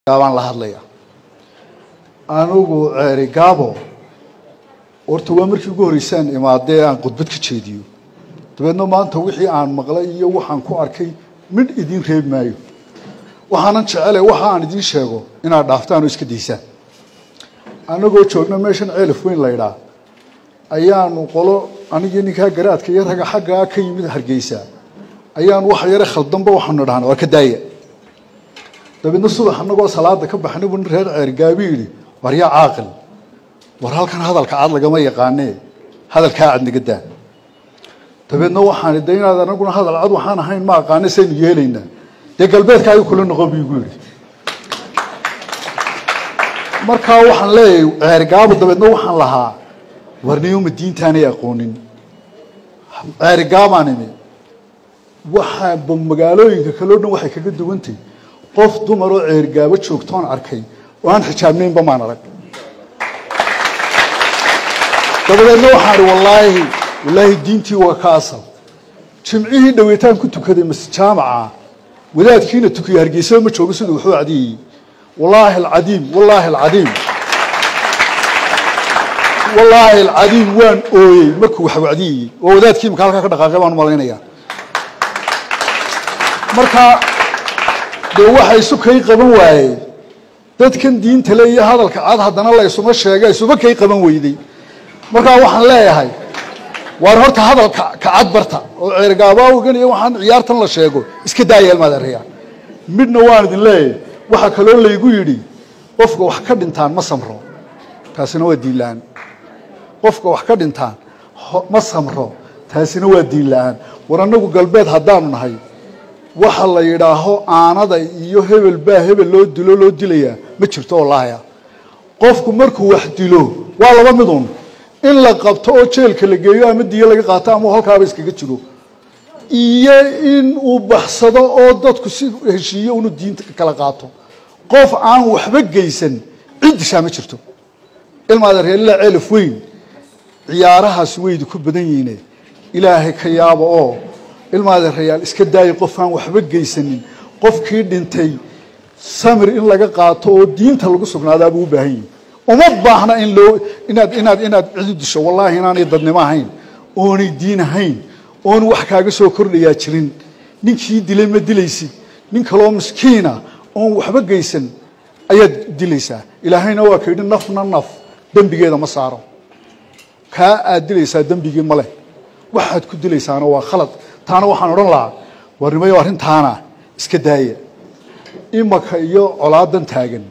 gaabaan la hadlaya anigu ceeri gaabo horta waa markii ugu horreysaan imaadee aan khudbad ka jeediyo dabeedna maanta wixii aan maqlay iyo waxaan ku arkay midh idiin reebi maayo waxaanan jecele waxa aan idiin sheego inaad dhaaftaan oo iska daysaan annagoo joogna meeshan ceelaf weyn laydhaa ayaanu qolo anigii ninkaa garaadka iyo raga xaggaa ka yimid hargeysa ayaanu wax yare khaldanba waxaanu dhahnay war ka daaya dabeedna subax annagoo salaada ka baxnay buu nin reer ceergaabi yidhi war yaa caaqil war halkan hadalka cad lagama yaqaanee hadalkaa cad naga daa dabeedna waxaan de inaad anaguna hadal cad waxaan ahayn ma aqaane saynu yeelaynaa dee galbeedkaaga kula noqon bu igu yidhi markaa waxaan leeyahay ceerigaabo dabeedna waxaan lahaa warniyoma diintaanay aqoonin ceerigaabaan imi waxaa magaalooyinka kaleo dhan waxay kaga duwantay qof dumaroo ceerigaabo joogtoon arkay oo aan xijaabnaynba maan arag dabadeedna waxaan ihi wallaahi wallaahi diintii waa ka asal jimcihii dhaweytaan ku tukaday mas jaamaca wadaadkiina tukiya hargeysaba ma joogo siduu waxu cadiyayey wallaahi alcadiim wallaahi alcadiim wallaahi alcadiim waan ooyey markuu wax wacdiyayey oo wadaadkii imaka halkaa ka dhaqaaqay baan u malaynayaa marka dee waxa isu kay qaban waayey dadkan diinta le iyo hadalka cad haddana la isuma sheega isuba kay qaban weyday markaa waxaan leeyahay waar horta hadalka kacad barta oo ceergaabaawigan iyo waxaan ciyaartan la sheego iska daaya ilmaad areya midna waan idin leeyahay waxaa kaloo laygu yidhi qofka wax ka dhintaan ma samro taasina waa diin la-aan qofka wax ka dhintaan ma samro taasina waa diin la-aan war annagu galbeed haddaanu nahay waxa la yidhaaho aanada iyo hebel baa hebel loo dilo loo dilayaa ma jirto wallaahi qofku markuu wax dilo waa laba midun in la qabto oo jeelka la geeyo ama diyo laga qaato ama halkaaba iskaga jiro iyo in uu baxsado oo dadku si heshiiyo unu diinta kala qaato qof aan waxba geysan cid dishaa ma jirto ilmaada reelila ceelaf weyn ciyaarahaasi waydu ku badan yihiine ilaahay ka yaaba oo ilmaada reyaal iska daaya qof aan waxba geysanin qofkii dhintay samir in laga qaato oo diinta lagu sugnaadaabuu u baahan yihi uma baahna in loo inaad inaad inaad cidu disho wallaahi inaanay dadnimo ahayn oonay diin ahayn oon wax kaaga soo kordhayaa jirin ninkii dilay ma dilaysid nin kaloo miskiina oon waxba geysan ayaad dilaysaa ilaahayna waa ka yidhi nafna naf dembigeeda ma saaro kaa aad dilaysaa dembigii ma leh waxaad ku dilaysaana waa khalad taana waxaan odhan lahaa warnimayo arrintaana iska daaya imaka iyo colaadan taagan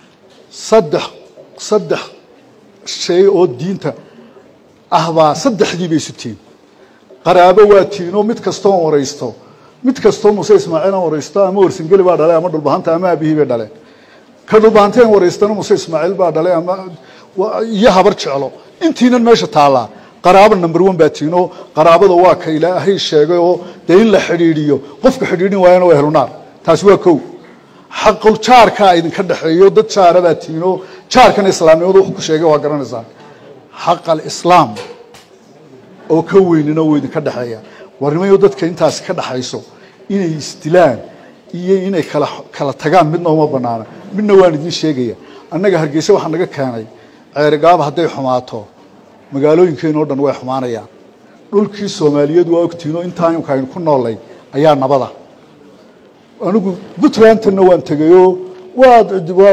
saddex saddex shay oo diinta ah baa saddexdii bay isu tihin qaraabo waa tiinoo mid kastoon waraysto mid kastoo muse ismaaciilan waraysto ama warsangeli baa dhalay ama dhulbahanta ama aabihii bay dhaleen ka dhulbahanteen waraystana muse ismaaciil baa dhalay ama iyo habar jeclo intiinan meesha taallaa qaraabo number one baa tiinoo qaraabada waa ka ilaahay sheegay oo dee in la xidhiidhiyo qofka xidhiidhin waayana waa helunaar taasi waa kow xaqul jaarkaa idinka dhexeeyo dad jaara baa tiinoo jaarkana islaamnimadu wuxuu ku sheegay waa garanaysaan xaqal islaam oo ka weynina wuu idinka dhexeeya warnimayo dadka intaasi ka dhaxayso inay isdilaan iyo inay kala kala tagaan midna uma banaana midna waan idiin sheegaya annaga hargeysa waxaa naga keenay ceerigaaba hadday xumaato magaalooyinkeenoo dhan way xumaanayaan dhulkii soomaaliyeed waa ogtiinoo intaa imka aynu ku noolay ayaa nabada anigu puntlandtanna waan tegayoo waa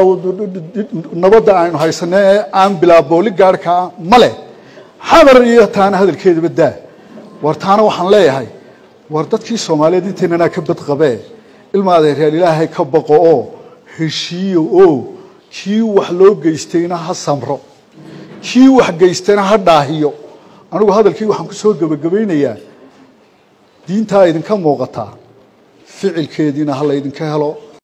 nabadda aynu haysanay ee aan bilaa booli gaarhkaa ma leh xamar iyo taana hadalkeedaba daa war taana waxaan leeyahay war dadkii soomaaliyeed intaynanaa ka badqabee ilma adeeryaal ilaahay ka baqo oo heshiiyo oo kii wax loo geystayna ha samro kii wax geystayna ha dhaahiyo anigu hadalkii waxaan ku soo gebagabaynayaa diintaa idinka muuqataa ficilkeediina ha laydinka helo